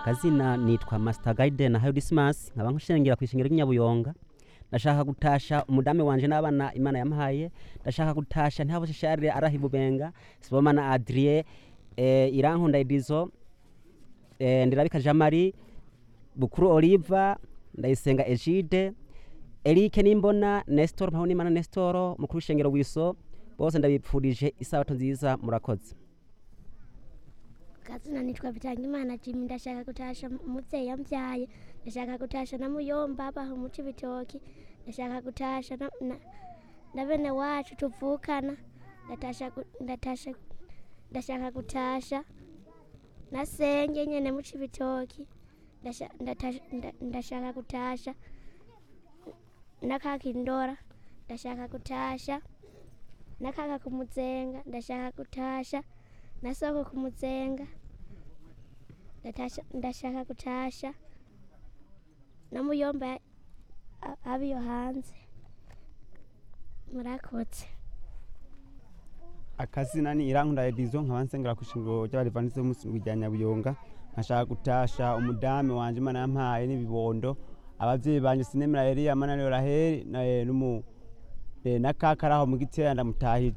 akazina nitwa Master Guide na Hayo Dismas nkaba nkushengera ku ishengero ry'inyabuyonga ndashaka gutasha umudame wanje n'abana imana yamuhaye ndashaka gutasha ntihabose sharire arahibubenga sibomana Adrien eh, irankunda Edizo eh, ndirabika Jean Marie Bukuru Oliva ndayisenga Egide Eric Nimbona Nestor Mpawunimana Nestor mukuru w'ishengero wiso bose ndabipfurije isabato nziza murakoze kazina nitwa Bitangimana Jimmy ndashaka gutasha umuvyeyi yambyaye ndashaka gutasha na muyomba baha umuti bitoki ndashaka gutasha na, na, na bene wacu tuvukana ndatasha gu- ndatasha ndashaka gutasha na senge nyene muci bitoki ndasha- ndatasha- nda- ndashaka gutasha na kakindora ndashaka gutasha na kaka kumuzenga ndashaka gutasha na soko kumuzenga ndatasha ndashaka gutasha na muyomba a- abiyo hanze murakoze akazina ni irankunda edizo nkaba nsengera ku ishingiro ry'abadivanisi b'umunsi rya nyabuyonga nkashaka gutasha umudame wanje imana yampaye n'ibibondo abavyeyi banje sinemera eliya mananiyo raheli na eh, n'umu eh, na kakaraho mu gitera ndamutahije